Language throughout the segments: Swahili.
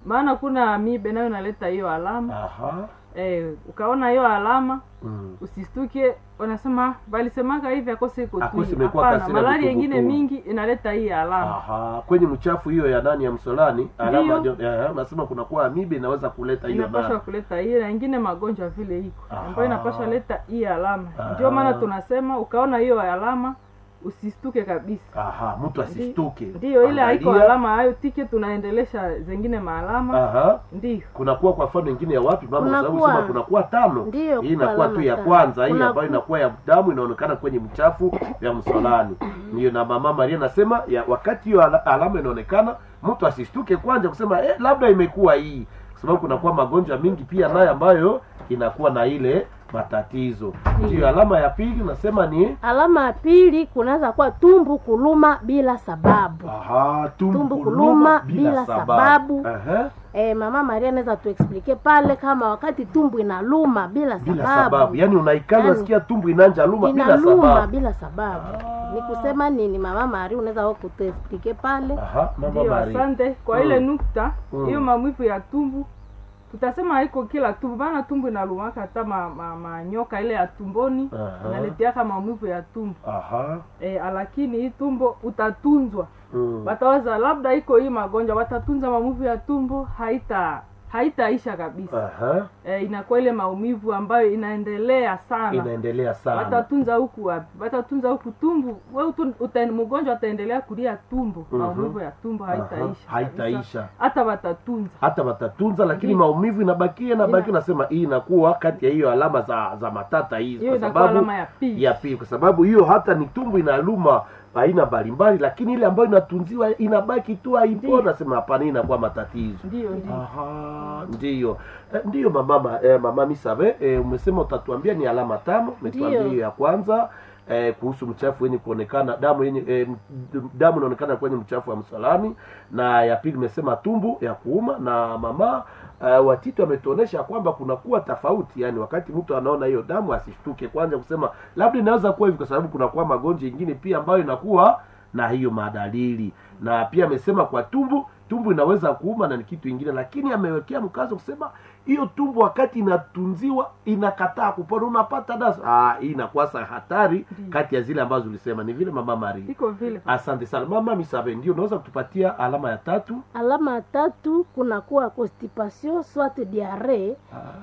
maana kuna mibe nayo inaleta hiyo alama aha eh, ukaona hiyo alama mm. usistuke wanasema balisemaka hivi akose iko Akose tui imekuwa hapana kasira malaria kutubutu. ingine mingi inaleta hii alama aha kwenye mchafu hiyo ya nani ya msolani alama Ndiyo. ndio- eh, nasema kunakuwa amibe inaweza kuleta hiyo inapashwa na kuleta hii na ingine magonjwa vile iko Aha. ambayo inapashwa leta hii alama Aha. ndio maana tunasema ukaona hiyo alama usistuke kabisa aha mtu asistuke ndiyo ile haiko Angalia. alama hayo tike tunaendelesha zengine maalama aha ndiyo kunakuwa kwa mfano ingine ya wapi mama Kunakuwa- sababu sema kunakuwa tano Ndiyo, hii kuko inakuwa tu alama ya tano. kwanza hii Kunaku- ambayo inakuwa ya damu inaonekana kwenye mchafu ya msolani ndiyo na mama maria nasema ya wakati hiyo ala- alama inaonekana mtu asistuke kwanza kusema eh, labda imekuwa hii kwa sababu kunakuwa magonjwa mingi pia nayo ambayo inakuwa na ile matatizo ndiyo alama ya pili nasema ni alama ya pili kunaweza kuwa tumbu kuluma bila sababu aha, tumbo Tumbo kuluma kuluma bila, bila sababu, sababu. Aha, e, mama maria anaweza tuexplike pale kama wakati tumbu inaluma bila bila sababu, sababu yaani unaikana Yaani, unasikia tumbo inanja luma bila inaluma sababu bila sababu ni kusema nini mama maria unaweza wa kutuexplike pale aha mama ndiyo Maria. asante kwa Mm. ile nukta Mm. hiyo maumivu ya tumbu tutasema haiko kila tumbu maana tumbu inalumaka hata ma, ma, manyoka ile ya tumboni Aha. inaleteaka maumivu ya tumbu aha e, lakini hii tumbo utatunzwa mm. watawaza labda iko hii magonjwa watatunza maumivu ya tumbo haita haitaisha kabisa aha e, inakuwa ile maumivu ambayo inaendelea sana inaendelea sana watatunza huku wapi watatunza huku tumbu we utu- uta- mgonjwa ataendelea kulia tumbo Mhm. maumivu ya tumbo Aha, haitaisha haitaisha. kabisa. hata watatunza hata watatunza lakini Ndiyo. maumivu inabakia inabakia Ina- nasema hii inakuwa kati ya hiyo alama za za matata hizi hiyo kwa inakuwa sababu alama ya pili ya pili kwa sababu hiyo hata ni tumbo inaluma aina mbalimbali lakini ile ambayo inatunziwa inabaki tu haipo Ndiyo. nasema hapana hii inakuwa matatizo ndiyo ndiyo Aha, ndiyo Eh, ndiyo mama eh, mama misabe eh, umesema utatuambia ni alama tano umetuambia Ndiyo. hiyo ya kwanza eh, kuhusu mchafu wenye kuonekana damu yenye eh, m- damu inaonekana kwenye mchafu wa msalani na ya pili imesema tumbu ya kuuma na mama uh, watito ametuonesha kwamba kunakuwa tofauti yani wakati mtu anaona hiyo damu asishtuke kwanza kusema labda inaweza kuwa hivi kwa sababu kunakuwa magonjwa ingine pia ambayo inakuwa na hiyo madalili na pia amesema kwa tumbu tumbu inaweza kuuma na ni kitu ingine lakini amewekea mkazo kusema hiyo tumbu wakati inatunziwa inakataa kupona unapata dasa ah, hii inakuwa sa hatari Ndiyo. kati ya zile ambazo ulisema ni vile mama mari iko vile asante sana mama misabe ndio unaweza kutupatia alama ya tatu alama ya tatu kunakuwa constipation soit diarrhee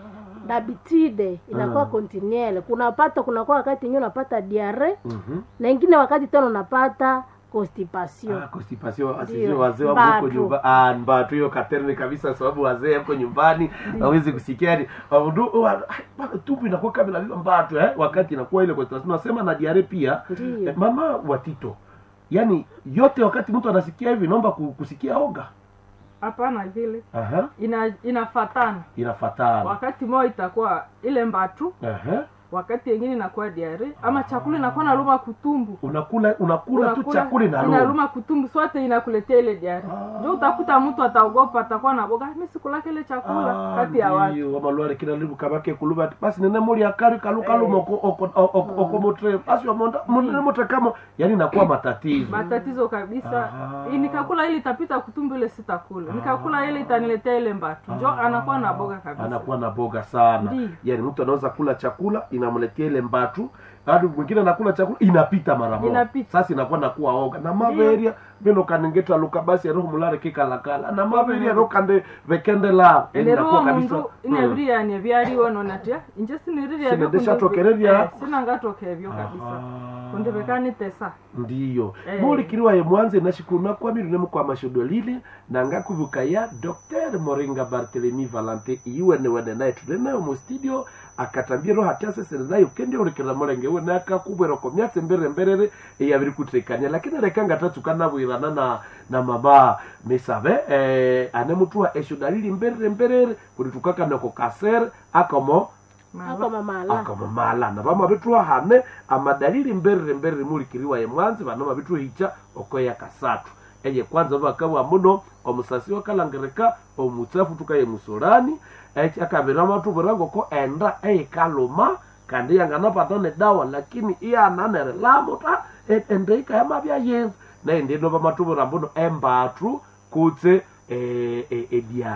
d'habitude inakuwa Ah. continuelle kunapata kunakuwa wakati ingine unapata diarrhee Mhm. na ingine wakati tena unapata constipation Ah, constipation Ndio. asijue wazee wako huko Mbatu. nyumba ah mbatu hiyo katerni kabisa sababu wazee huko nyumbani hawezi kusikia ni abudu wa- bado tumbo inakuwa kama inavimba mbatu eh wakati inakuwa ile constipation nasema na diare pia Ndio. eh, mama watito yani yote wakati mtu anasikia hivi naomba ku- kusikia oga hapana vile aha ina inafatana inafatana wakati moja itakuwa ile mbatu aha wakati yengine inakuwa diare ama chakula inakuwa naluma kutumbu unakula unakula tu chakula inaluma inaluma kutumbu sote inakuletea ile diare Ah. ndio utakuta mtu ataogopa atakuwa na boga mi sikulaka ile chakula kati ya watu ndiyo wamalwale kila libu kabake kuluba ati basi nene muri akari kalukaluma Eh. oko oko oko oko motre basi wamonda nene motre kama yani inakuwa matatizo matatizo kabisa Aha. I- nikakula ile itapita kutumbu ile sitakula nikakula ile itaniletea ile mbatu njo anakuwa na boga kabisa anakuwa na boga sana Ndiyo. yani mtu anaweza kula chakula inamletea ile mbatu hadi mwingine anakula chakula inapita mara moja Inapita. sasa inakuwa nakuwa oga na maveria vino kanengeta luka basi roho mulare kikalakala na maveria rokande vekende la yani eleruo inakuwa kabisa mundu Mm. ineviriania vyaliwo nonatia inje siniriria Sinendeshatokereria. sinangatokevyo kabisa Aha. kundi vekanitesa ndiyo Eh. mulikiriwa ye mwanze nashikuna kwamiru nemukwama shodwa lili nangakuvuka ya dr moringa bartelemi valante iwene wene naye tuli nayo mu studio akatambia ro hatyasesere nayo kendi ulikira mulenge we nakakubwera ko myatse mbere mberere eyabiri kutekania lakini reka ngatatsukana nabwirana na na mama misabe eh, ane mutuha eshoda lili mberere mberere kuri tukakanako kasere akomo ako mamala akamamala na vama vithuwa hane amadalili mberere mberere mulikiriwa ye mwanzi vana mavithuwa hicha okoya kasathu eye kwanza vakawa muno omusasi wakalangirika omutsafu tukaye musolani eki akavira mathuvirangoko enda eikaluma kandi yanganapatane dawa lakini iyananelelamo ta e- ende ikayamavya yenzu naye ndino vamathuvira mbuno embathu kutse eh, eh, edia